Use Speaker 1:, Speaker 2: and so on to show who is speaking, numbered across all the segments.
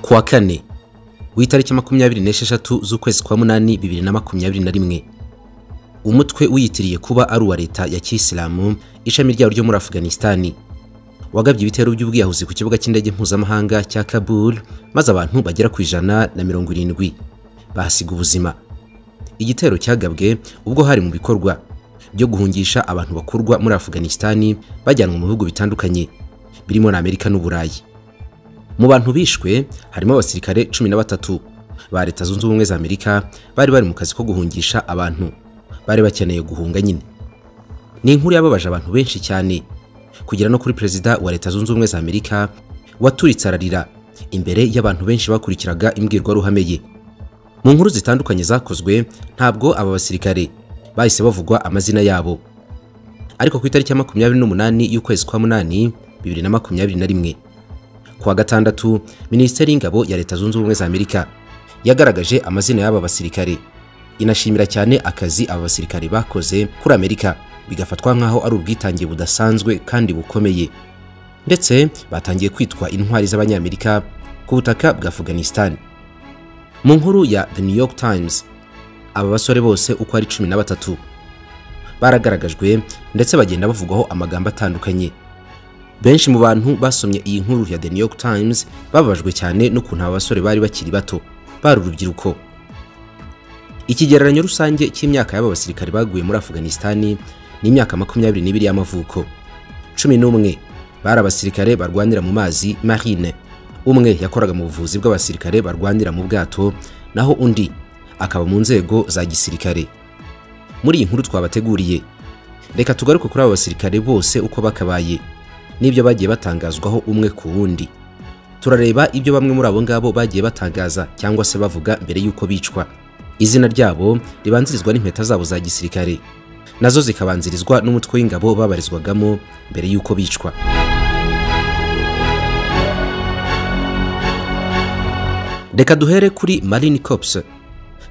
Speaker 1: kuwa kane w'itariki makumyabiri n'esheshatu z'ukwezi kwa munani bibiri na makumyabiri na rimwe umutwe wiyitiriye kuba ari uwa leta ya kiyisilamu ishami ryawo ryo muri afuganisitani wagabye ibitero by'ubwiyahuzi ku kibuga cy'indege mpuzamahanga cya kabul maze abantu bagera ku ijana na mirongo irindwi bahasiga ubuzima igitero cyagabwe ubwo hari mu bikorwa byo guhungisha abantu bakurwa muri afuganisitani bajyanwa mu bihugu bitandukanye birimo na amerika n'uburayi mu bantu bishwe harimo abasirikare cumi na batatu ba leta zunze ubumwe za amerika bari bari mu kazi ko guhungisha abantu bari bakeneye guhunga nyine ni inkuru yababaje abantu benshi cyane kugera no kuri perezida wa leta zunze ubumwe za amerika waturitse ararira imbere y'abantu benshi bakurikiraga imbwirwaruhame ye mu nkuru zitandukanye zakozwe ntabwo aba basirikare bahise bavugwa amazina yabo ariko ku itariki ya makumyabiri n'umunani y'ukwezi kwa munani bibiri na makumyabiri na rimwe kuwa gatandatu minisiteri y'ingabo ya leta zunze ubumwe za amerika yagaragaje amazina y'aba basirikare inashimira cyane akazi aba basirikare bakoze kuri amerika bigafatwa nk'aho ari ubwitange budasanzwe kandi bukomeye ndetse batangiye kwitwa intwari z'abanyamerika ku butaka bwa afghanistan mu nkuru ya the new york times aba basore bose uko ari cumi na batatu baragaragajwe ndetse bagenda bavugwaho amagambo atandukanye benshi mu bantu basomye iyi nkuru ya the new york times bababajwe cyane n'ukuntu aba basore bari bakiri bato bari urubyiruko ikigereranyo rusange cy'imyaka y'aba basirikare baguye muri afuganisitani ni imyaka makumyabiri n'ibiri y'amavuko cumi n'umwe bari abasirikare barwanira mu mazi marine umwe yakoraga mu buvuzi bw'abasirikare barwanira mu bwato naho undi akaba mu nzego za gisirikare muri iyi nkuru twabateguriye reka tugaruke kuri aba basirikare bose uko bakabaye n'ibyo bagiye batangazwaho umwe ku wundi turareba ibyo bamwe muri abo ngabo bagiye batangaza cyangwa se bavuga mbere y'uko bicwa izina ryabo ribanzirizwa n'impeta zabo za gisirikare nazo zikabanzirizwa n'umutwe w'ingabo babarizwagamo mbere y'uko bicwa reka duhere kuri marine corps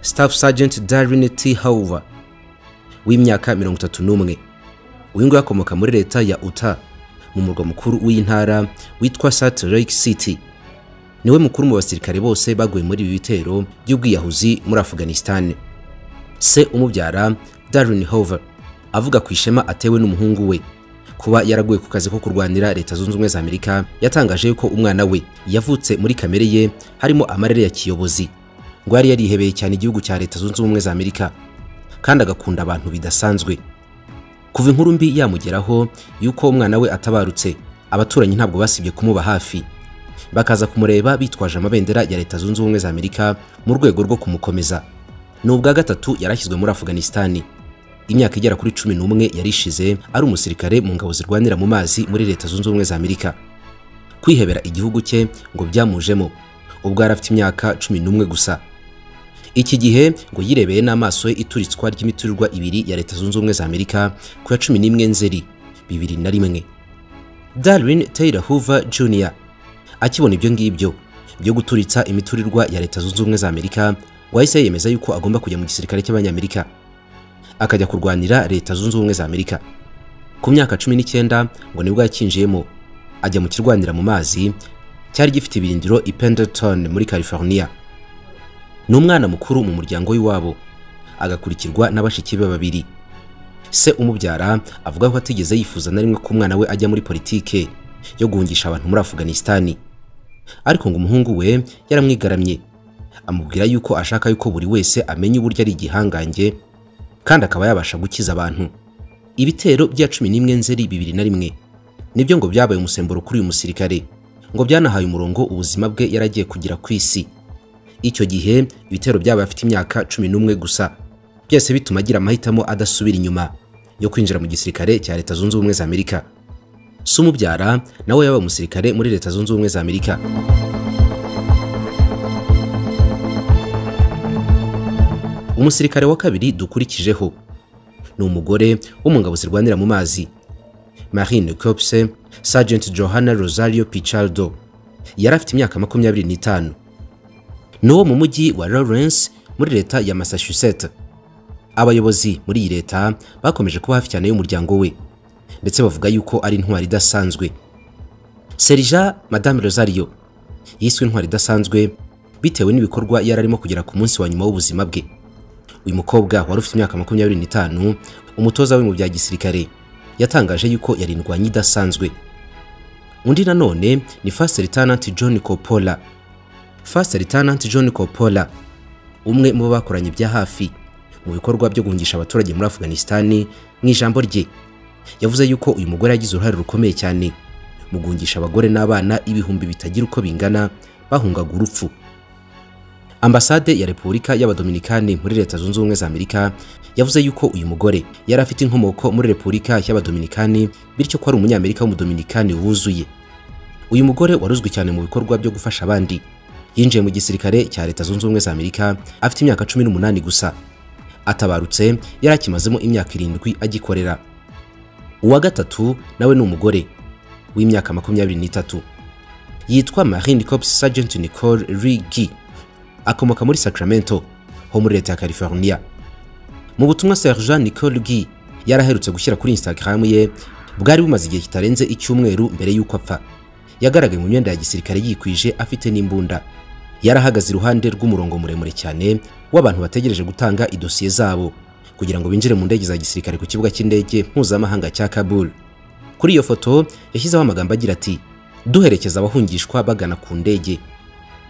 Speaker 1: staff sergeant darren t hauver w'imyaka mirongo itatu n'umwe uyu nguyu akomoka muri leta ya uta mu murwa mukuru w'intara witwa salt lake city niwe mukuru mu basirikare bose baguye muri ibi bitero by'ubwiyahuzi muri afuganisitani se umubyara darin hover avuga ku ishema atewe n'umuhungu we kuba yaraguye ku kazi ko kurwanira leta zunze ubumwe za amerika yatangaje yuko umwana we yavutse muri kamere ye harimo amarere ya kiyobozi ngo yari yarihebeye cyane igihugu cya leta zunze ubumwe za amerika kandi agakunda abantu bidasanzwe kuva inkuru mbi yamugeraho y'uko umwana we atabarutse abaturanyi ntabwo basibye kumuba hafi bakaza kumureba bitwaje amabendera ya leta zunze ubumwe za amerika mu rwego rwo kumukomeza ni ubwa gatatu yarashyizwe muri afuganisitani imyaka igera kuri cumi n'umwe yarishize ari umusirikare mu ngabo zirwanira mu mazi muri leta zunze ubumwe za amerika kwihebera igihugu cye ngo byamujemo ubwo yari afite imyaka cumi n'umwe gusa iki gihe ngo yirebeye n'amaso ye ituritswa ry'imiturirwa ibiri ya leta zunze ubumwe za amerika ku ya cumi n'imwe nzeri bibiri na rimwe darwin taylor hoover jr akibona ibyo ngibyo byo guturitsa imiturirwa ya leta zunze ubumwe za amerika wahise yemeza yuko agomba kujya mu gisirikare cy'abanyamerika akajya kurwanira leta zunze ubumwe za amerika ku myaka cumi n'icyenda ngo nibwo yakinjiyemo ajya mu kirwanira mu mazi cyari gifite ibirindiro i pendleton muri california ni umwana mukuru mu muryango w'iwabo agakurikirwa n'abashiki be babiri se umubyara avuga ko atigeze yifuza na rimwe ko umwana we ajya muri politike yo guhungisha abantu muri afuganisitani ariko ngo umuhungu we yaramwigaramye amubwira yuko ashaka yuko buri wese amenya uburyo ari igihangange kandi akaba yabasha gukiza abantu ibitero bya cumi n'imwe nzeri bibiri na rimwe nibyo ngo byabaye umusemburo kuri uyu musirikare ngo byanahaye umurongo ubuzima bwe yaragiye kugira ku isi icyo gihe ibitero byaba afite imyaka cumi n'umwe gusa byose bituma agira amahitamo adasubira inyuma yo kwinjira mu gisirikare cya leta zunze ubumwe za amerika si umubyara nawe yabaye umusirikare muri leta zunze ubumwe za amerika umusirikare wa kabiri dukurikijeho ni umugore wo mu ngabo zirwanira mu mazi marine corps sergeant johanna rosario pichardo yari afite imyaka makumyabiri n'itanu ni uwo mu mujyi wa lawrence muri leta ya massachusetts abayobozi muri iyi leta bakomeje kuba hafi cyane y'umuryango we ndetse bavuga yuko ari intwari idasanzwe serija madame rosario yiswe intwari idasanzwe bitewe n'ibikorwa yari arimo kugera ku munsi wa nyuma w'ubuzima bwe uyu mukobwa wari ufite imyaka makumyabiri n'itanu umutoza we mu bya gisirikare yatangaje yuko yarindwanye idasanzwe undi nanone ni First Lieutenant John Coppola First Lieutenant John Coppola umwe mu bo bakoranye bya hafi mu bikorwa byo guhungisha abaturage muri Afghanistan mu ijambo rye yavuze yuko uyu mugore yagize uruhare rukomeye cyane mu guhungisha abagore n'abana ibihumbi bitagira uko bingana bahungaga urupfu ambasade ya repubulika y'abadominikani muri leta zunze ubumwe za amerika yavuze yuko uyu mugore yari afite inkomoko muri repubulika y'abadominikani bityo ko ari umunyamerika w'umudominikani wuzuye uyu mugore waruzwi cyane mu bikorwa byo gufasha abandi yinjiye mu gisirikare cya leta zunze ubumwe za amerika afite imyaka cumi n'umunani gusa atabarutse yari akimazemo imyaka irindwi agikorera uwa gatatu nawe ni umugore w'imyaka makumyabiri n'itatu yitwa marine corps sergeant nicole rigi akomoka muri Sacramento ho muri leta ya California mu butumwa Sergeant Nicole Guy yaraherutse gushyira kuri Instagram ye bwari bumaze igihe kitarenze icyumweru mbere y'uko apfa yagaragaye mu myenda ya gisirikare yikwije afite n'imbunda yarahagaze iruhande rw'umurongo muremure cyane w'abantu bategereje gutanga idosiye zabo kugira ngo binjire mu ndege za gisirikare ku kibuga cy'indege mpuzamahanga cya Kabul kuri iyo foto yashyizeho amagambo agira ati duherekeza abahungishwa bagana ku ndege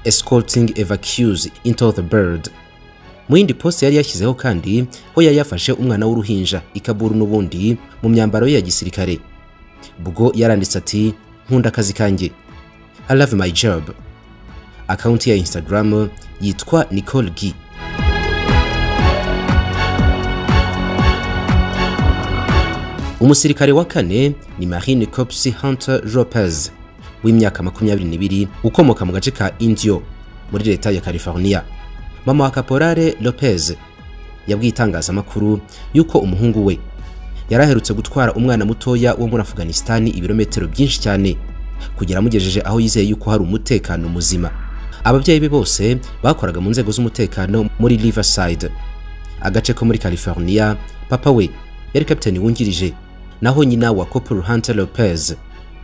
Speaker 1: escorting evacues into the bird mu yindi poste yari yashyizeho kandi ho yari yafashe umwana w'uruhinja ikaburu n'ubundi mu myambaro ye ya gisirikare bwo yaranditse ati nkunda akazi kanjye i love my job akaunti ya instagram yitwa nicole gi umusirikare wa kane ni marine corps hunter lopez w'imyaka makumyabiri n'ibiri ukomoka mu gace ka indiyo muri leta ya california mama wa kaporare lopez yabwiye itangazamakuru yuko umuhungu we yari aherutse gutwara umwana mutoya wo muri afghanistan ibirometero byinshi cyane kugera amugejeje aho yizeye yuko hari umutekano muzima ababyeyi be bose bakoraga mu nzego z'umutekano muri riverside agace ko muri california papa we yari kapitani wungirije naho nyina wa copl hunter lopez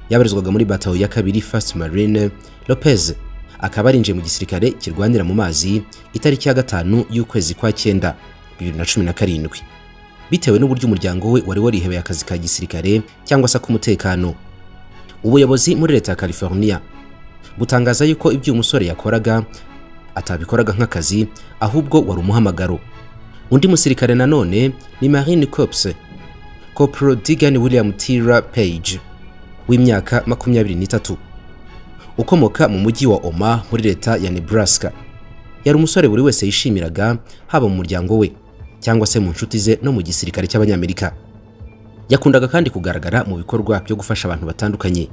Speaker 1: yabarizwaga muri batayo ya kabiri First Marine Lopez akaba arinjiye mu gisirikare kirwanira mu mazi itariki ya gatanu y'ukwezi kwa cyenda 2017 bitewe n'uburyo umuryango we wari warihebeye akazi ka gisirikare cyangwa se k'umutekano ubuyobozi muri leta ya California butangaza yuko ibyo umusore yakoraga atabikoraga nk'akazi ahubwo wari umuhamagaro undi musirikare nanone ni Marine Corps Corporal Digan William Tira Page w'imyaka makumyabiri n'itatu ukomoka mu mujyi wa Oma muri leta ya Nebraska yari umusore buri wese yishimiraga haba mu muryango we cyangwa se mu nshuti ze no mu gisirikare cy'abanyamerika yakundaga kandi kugaragara mu bikorwa byo gufasha abantu batandukanye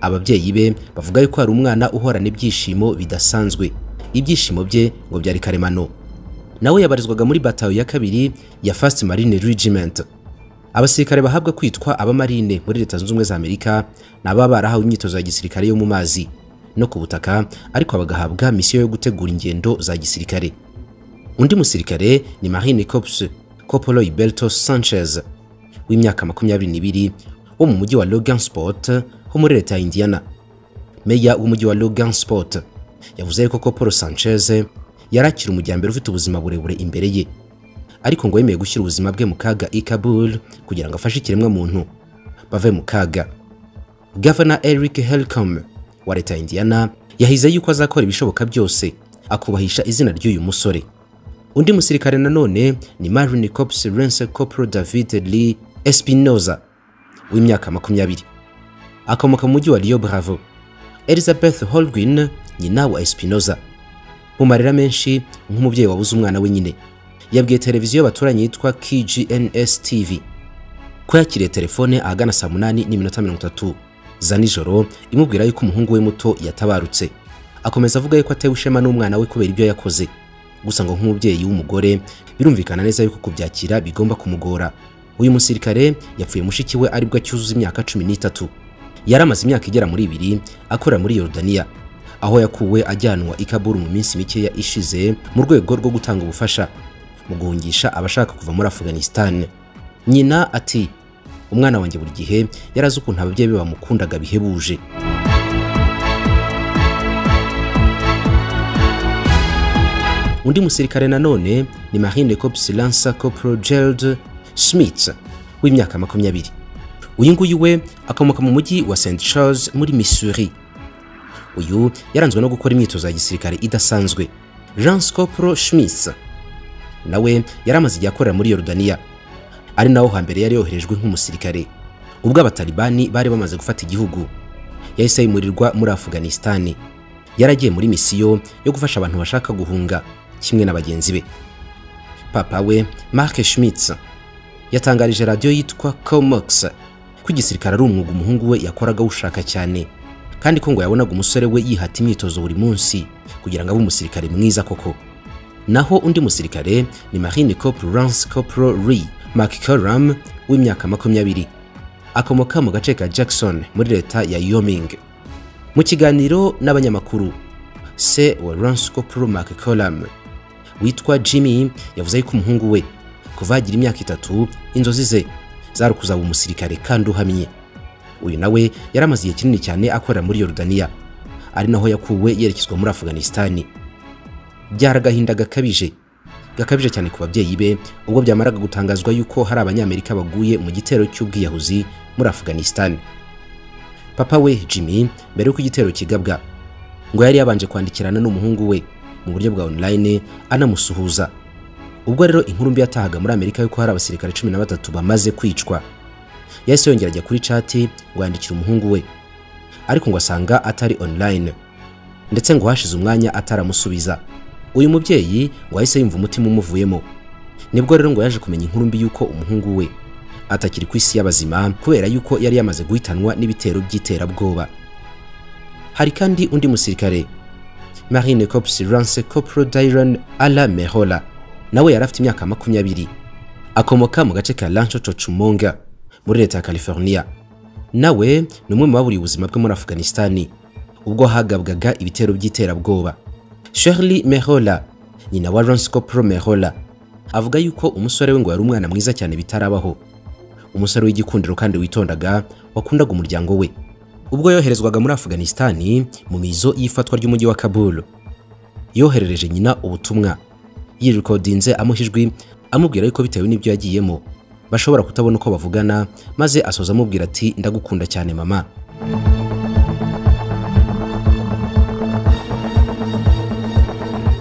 Speaker 1: ababyeyi be bavuga yuko hari umwana uhorana ibyishimo bidasanzwe ibyishimo bye ngo byari karemano nawe yabarizwaga muri batayo ya kabiri ya First Marine Regiment abasirikare bahabwa kwitwa abamarine muri leta zunze ubumwe za amerika ni ababa barahawe imyitozo ya gisirikare yo mu mazi no ku butaka ariko bagahabwa misiyo yo gutegura ingendo za gisirikare undi musirikare ni marine corps copolo iberto sanchez w'imyaka makumyabiri n'ibiri wo mu mujyi wa logansport ho muri leta ya indiana meya w'umujyi wa logansport yavuze ko copolo sanchez yari akiri umujyambere ufite ubuzima burebure imbere ye ariko ngo yemeye gushyira ubuzima bwe mu kaga i Kabul kugira ngo afashe ikiremwamuntu bave mu kaga Governor Eric Helcom wa leta ya Indiana yahize yuko azakora ibishoboka byose akubahisha izina ry'uyu musore undi musirikare nanone ni Marine Corps Lance Corporal David Lee Espinoza w'imyaka makumyabiri akomoka mu mujyi wa Rio Bravo Elizabeth Holguin nyina wa Espinoza mu marira menshi nk'umubyeyi wabuze umwana we nyine yabwiye televiziyo y'abaturanyi yitwa KGNS TV ko yakiriye telefone ahagana saa munani n'iminota mirongo itatu za nijoro imubwira yuko umuhungu we muto yatabarutse akomeza avuga yuko atewe ishema n'umwana we kubera ibyo yakoze gusa ngo nk'umubyeyi w'umugore birumvikana neza yuko kubyakira bigomba kumugora uyu musirikare yapfuye mushiki we aribwo acyuzuza imyaka cumi n'itatu yari amaze imyaka igera muri ibiri akorera muri Yorodaniya aho yakuwe ajyanwa i Kabul mu minsi mikeya ishize mu rwego rwo gutanga ubufasha mu guhungisha abashaka kuva muri Afghanistan nyina ati umwana wanjye buri gihe yarazi ukuntu ababyeyi be bamukundaga bihebuje undi musirikare nanone ni marine corps lancer corporal gerald smith w'imyaka makumyabiri uyu nguyu we akomoka mu mujyi wa st charles muri missouri uyu yaranzwe no gukora imyitozo ya gisirikare idasanzwe jean scopro schmitz nawe yari amaze igihe akorera muri yorudaniya ari naho hambere yari yoherejwe nk'umusirikare ubwo abatalibani bari bamaze gufata igihugu yahise yimurirwa muri afuganisitani yaragiye muri misiyo yo gufasha abantu bashaka guhunga kimwe na bagenzi be papa we mark schmitz yatangarije radiyo yitwa comox ko igisirikare ari umwuga umuhungu we yakoraga awushaka cyane kandi ko ngo yabonaga umusore we yihata imyitozo buri munsi kugira ngo abe umusirikare mwiza koko naho undi musirikare ni marine corporal lance corporal lee mccoram w'imyaka makumyabiri akomoka mu gace ka jackson muri leta ya yoming mu kiganiro n'abanyamakuru se wa lance corporal mccoram witwa jimmy yavuze yuko umuhungu we kuva yagira imyaka itatu inzozi ze zari ukuzaba umusirikare kandi uhamye uyu nawe yari amaze igihe kinini cyane akorera muri yorudaniya ari naho yakuwe yerekezwa muri afuganisitani byari agahinda gakabije gakabije cyane ku babyeyi be ubwo byamaraga gutangazwa yuko hari abanyamerika baguye mu gitero cy'ubwiyahuzi muri afuganisitani papa we jimmy mbere y'uko igitero kigabwa ngo yari yabanje kwandikirana n'umuhungu we mu buryo bwa online anamusuhuza ubwo rero inkuru mbi yatahaga muri amerika yuko hari abasirikare cumi na batatu bamaze kwicwa yahise yongera ajya kuri cati ngo yandikire umuhungu we ariko ngo asanga atari online ndetse ngo hashize umwanya ataramusubiza uyu mubyeyi ngo yahise yumva umutima umuvuyemo nibwo rero ngo yaje kumenya inkuru mbi y'uko umuhungu we atakiri ku isi y'abazima kubera yuko yari yamaze guhitanwa n'ibitero by'iterabwoba hari kandi undi musirikare marine corps lance copro dyron ala mehola nawe yari afite imyaka makumyabiri akomoka mu gace ka lancho cocumonga muri leta ya california nawe ni umwe mu baburiye ubuzima bwe muri afuganisitani ubwo hagabwaga ibitero by'iterabwoba shirley mehola nyina wa lance copro mehola avuga yuko umusore we ngo yari umwana mwiza cyane bitarabaho umusore w'igikundiro kandi witondaga wakundaga umuryango we ubwo yoherezwaga muri afuganisitani mu mizo y'ifatwa ry'umujyi wa kabul yoherereje nyina ubutumwa yirikodinze amuha ijwi amubwira yuko bitewe n'ibyo yagiyemo bashobora kutabona uko bavugana maze asoza amubwira ati ndagukunda cyane mama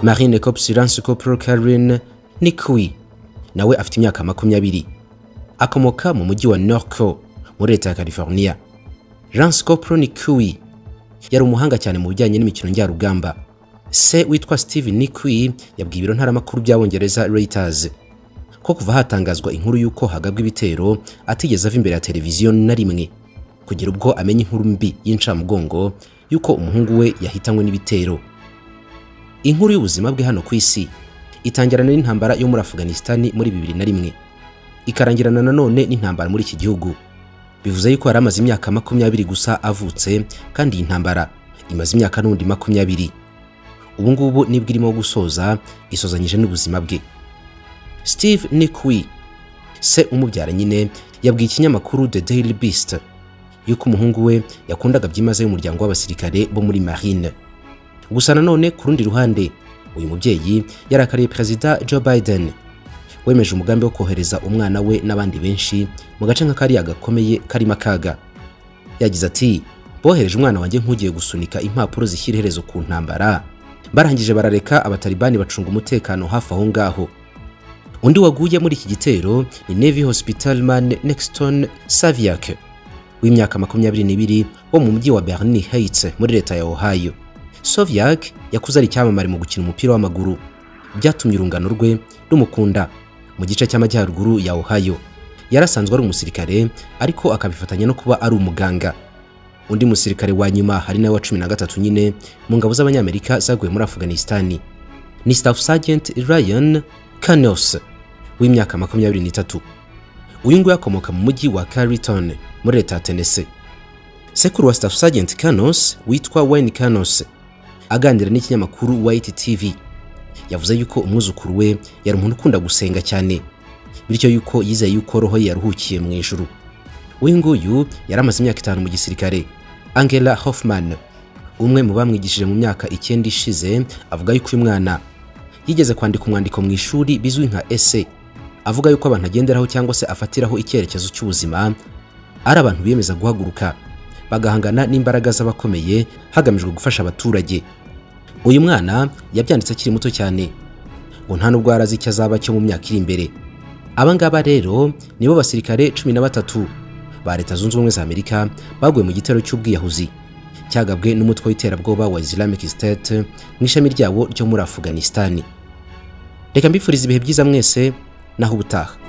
Speaker 1: marine corps lance corporal karin nikwi nawe afite imyaka makumyabiri akomoka mu mujyi wa norco muri leta ya california lance corporal nikwi yari umuhanga cyane mu bijyanye n'imikino njyarugamba se witwa steve nikwi yabwiye ibiro ntaramakuru by'abongereza reuters ko kuva hatangazwa inkuru y'uko hagabwa ibitero atigeze ava imbere ya televiziyo na rimwe kugera ubwo amenya inkuru mbi y'incamugongo y'uko umuhungu we yahitanywe n'ibitero inkuru y'ubuzima bwe hano ku isi itangirana n'intambara yo muri afuganisitani muri bibiri na rimwe ikarangirana nanone n'intambara muri iki gihugu bivuze yuko yari amaze imyaka makumyabiri gusa avutse kandi iyi ntambara imaze imyaka n'undi makumyabiri ubu ngubu nibwo irimo gusoza isozanyije n'ubuzima bwe steve nikwi se umubyara nyine yabwiye ikinyamakuru the daily beast yuko umuhungu we yakundaga byimazeyo umuryango w'abasirikare bo muri marine gusa nanone ku rundi ruhande uyu mubyeyi yarakariye perezida joe biden wemeje umugambi wo kohereza umwana we n'abandi benshi mu gace nka kariya gakomeye karimo akaga yagize ati bohereje umwana wanjye nk'ugiye gusunika impapuro zishyira iherezo ku ntambara barangije barareka abatalibani bacunga umutekano hafi aho ngaho undi waguye muri iki gitero ni Navy Hospitalman Nexton Saviak w'imyaka makumyabiri n'ibiri wo mu mujyi wa Bernie Heights muri leta ya Ohio. Saviak yakuze ari icyamamare mu gukina umupira w'amaguru byatumye urungano rwe rumukunda mu gice cy'amajyaruguru ya Ohio. Yari asanzwe ari umusirikare ariko akabifatanya no kuba ari umuganga. Undi musirikare wa nyuma hari nawe wa cumi na gatatu nyine mu ngabo z'Abanyamerika zaguye muri Afghanistan ni Staff Sergeant Ryan Kanos w'imyaka makumyabiri n'itatu uyu nguyu akomoka mu mujyi wa Carleton muri leta ya Tennessee sekuru wa Staff Sergeant Kanos witwa Wayne Kanos aganira n'ikinyamakuru White TV yavuze yuko umwuzukuru we yari umuntu ukunda gusenga cyane bityo yuko yizeye yuko roho ye yaruhukiye mu ijuru uyu nguyu yari amaze imyaka itanu mu gisirikare Angela Hoffman umwe mu bamwigishije mu myaka icyenda ishize avuga yuko uyu mwana yigeze kwandika umwandiko mu ishuri bizwi nka ese avuga yuko abantu agenderaho cyangwa se afatiraho icyerekezo cy'ubuzima ari abantu biyemeza guhaguruka bagahangana n'imbaraga z'abakomeye hagamijwe gufasha abaturage uyu mwana yabyanditse akiri muto cyane ngo nta nubwo yari azi icyo azaba cyo mu myaka iri imbere aba ngaba rero nibo basirikare cumi na batatu ba leta zunze ubumwe za amerika baguye mu gitero cy'ubwiyahuzi cyagabwe n'umutwe w'iterabwoba wa islamic state mu ishami ryawo ryo muri afghanistan reka mbifuriza ibihe byiza mwese naho ubutaha